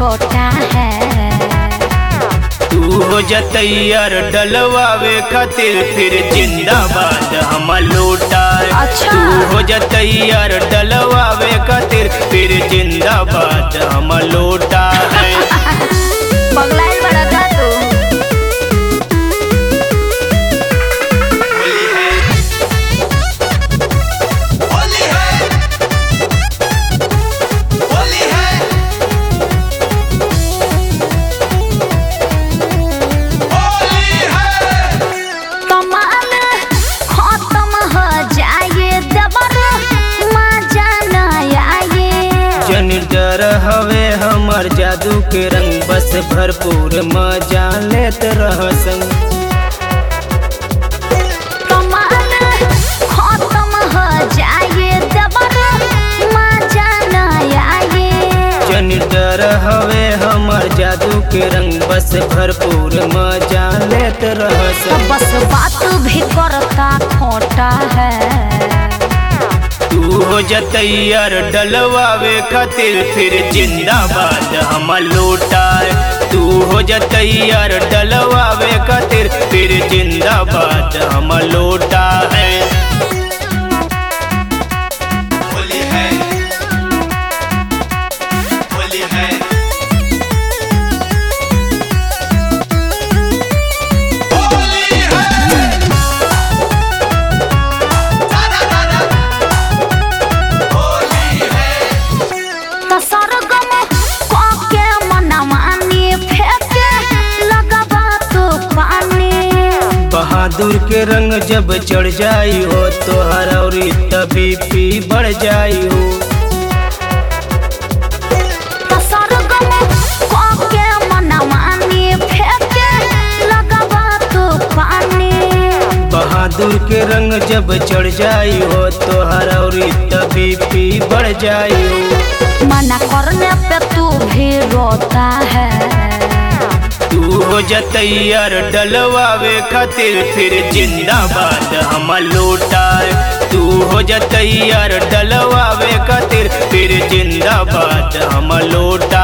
छोटा है तू हो जतैयर डलवावे खातिर फिर जिंदाबाद हम लौटा अच्छा। तू हो जतैयर डलवावे खातिर फिर जिंदाबाद हम लौटा है बगलाइल बड़ा का तू होली है होली है होली है कमाल खत्म हो जाए दबर मजा न आए जन डर हवे हमर जादू के रंग बस भरपूर मजा लेत रह संग कमाल खत्म हो जाए दबर मजा न आए जन डर हवे हमर जादू के रंग बस भरपूर मजा लेत रह तो संग बस बात भी करता खोटा है तू हो जतैयर डलवावे खातिर फिर जिंदाबाद हम लौटा तू हो जतैयर डलवावे खातिर फिर जिंदाबाद हम लौटा है होली है होली है होली है दादा दादा होली है तो सरगम के मनमानी फेंके लगबा तो पानी बहादुर के रंग जब चढ़ जाई हो तो हरौरी तभी पी बढ़ जाई हो तो सरगम के मनमानी फेंके लगबा तो पानी बहादुर के रंग जब चढ़ जाई हो तो हरौरी तभी पी बढ़ जाई हो मना करने पे तू भी रोता है तू हो जतैयर डलवावे खातिर फिर जिंदाबाद हम लौटा तू हो जतैयर डलवावे खातिर फिर जिंदाबाद हम लौटा